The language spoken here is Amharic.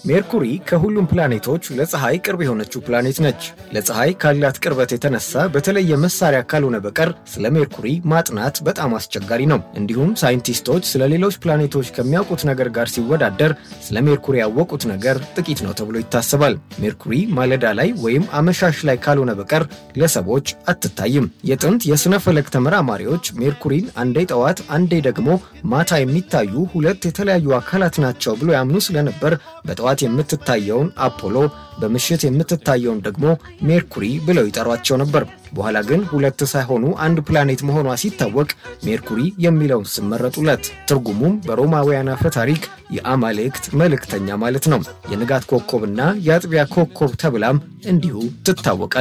ሜርኩሪ ከሁሉም ፕላኔቶች ለፀሐይ ቅርብ የሆነችው ፕላኔት ነች። ለፀሐይ ካላት ቅርበት የተነሳ በተለየ መሳሪያ ካልሆነ በቀር ስለ ሜርኩሪ ማጥናት በጣም አስቸጋሪ ነው። እንዲሁም ሳይንቲስቶች ስለ ሌሎች ፕላኔቶች ከሚያውቁት ነገር ጋር ሲወዳደር ስለ ሜርኩሪ ያወቁት ነገር ጥቂት ነው ተብሎ ይታሰባል። ሜርኩሪ ማለዳ ላይ ወይም አመሻሽ ላይ ካልሆነ በቀር ለሰዎች አትታይም። የጥንት የሥነ ፈለክ ተመራማሪዎች ሜርኩሪን አንዴ ጠዋት አንዴ ደግሞ ማታ የሚታዩ ሁለት የተለያዩ አካላት ናቸው ብሎ ያምኑ ስለነበር በጠዋት የምትታየውን አፖሎ በምሽት የምትታየውን ደግሞ ሜርኩሪ ብለው ይጠሯቸው ነበር። በኋላ ግን ሁለት ሳይሆኑ አንድ ፕላኔት መሆኗ ሲታወቅ ሜርኩሪ የሚለውን ስም መረጡለት። ትርጉሙም በሮማውያን አፈ ታሪክ የአማልክት መልእክተኛ ማለት ነው። የንጋት ኮከብና የአጥቢያ ኮከብ ተብላም እንዲሁ ትታወቃል።